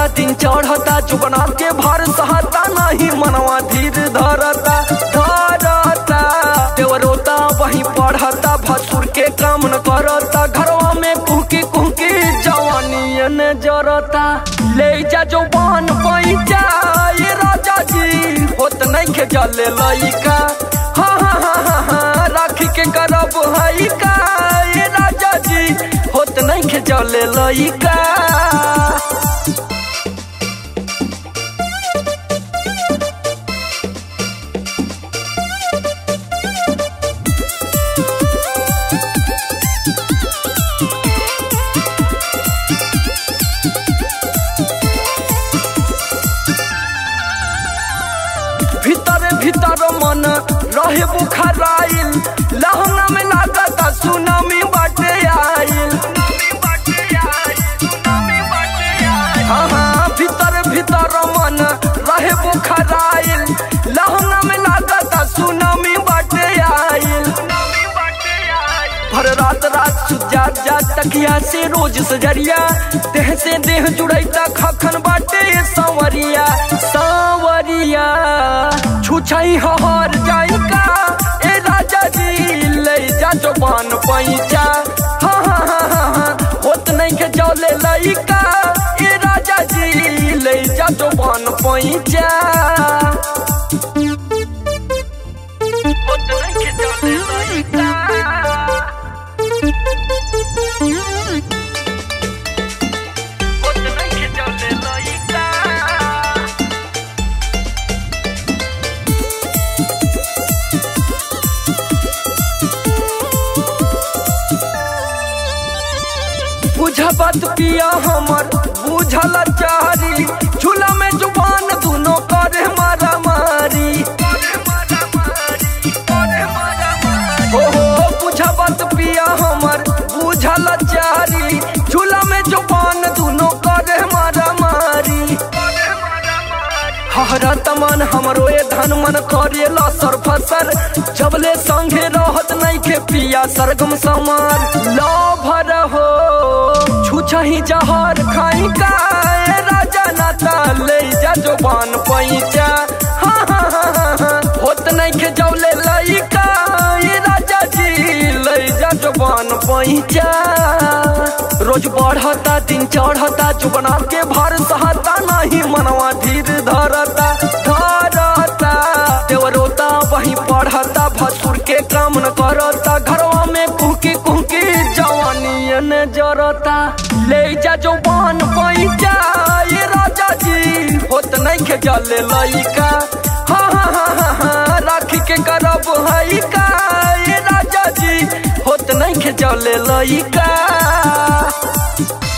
बढ़ता दिन चढ़ता जुबना के भर सहता नहीं मनवा धीर धरता धरता देवरोता वही पढ़ता भसुर के काम न करता घरवा में कुहकी कुहकी जवानी ने जरता ले जा जवान पैचा ये राजा जी होत नहीं के जले लइका हाँ हाँ हाँ हाँ हाँ राखी के करब हई का ये राजा जी होत नहीं के जले लइका भीतर भीतर मन रहे बुखाराइल लहंगा में लागता सुनामी बाटे आइल हाँ हाँ भीतर भीतर मन रहे बुखाराइल लहंगा में लागता सुनामी बाटे आइल भर रात रात सुजा जा तकिया से रोज सजरिया देह से देह जुड़ैता खखन बाटे संवरिया संवरिया छुछई हर जाई का ए राजा जी ले जा जवान पैचा हाँ हाँ हाँ हाँ हाँ होत नहीं के जौले लइका ए राजा जी ले जा जवान पैचा होत नहीं के जौले लइका होत नहीं के जौले लइका बुझा बात पिया हमर बुझल चारी झूला में जुबान दोनों करे मारा मारी हो हो बुझा बात पिया हमर बुझल चारी झूला में जुबान दोनों करे मारा मारी हरा तमन हमरो ए धन मन करेला सर फसर जबले संगे रहत नहीं के पिया सरगम समार लो भर हो छुछही जहर खाई का ए राजा नाता ले जा जवान पैचा हाँ हाँ हाँ हाँ हाँ होत नहीं के जौले लइका ए राजा जी ले जा जवान पैचा रोज बढ़ता दिन चढ़ता जुबना के भर सहता नहीं मनवा धीर धरता धरता देवरोता वही पढ़ता भसुर के काम न करता घरवा में कुहकी कुहकी जवानी ने जरता ले जा जवान पैचा ये राजा जी होत नहीं के जले लइका हाँ हाँ हाँ हाँ हाँ राखी के करब हई का ये राजा जी होत नहीं के जले लइका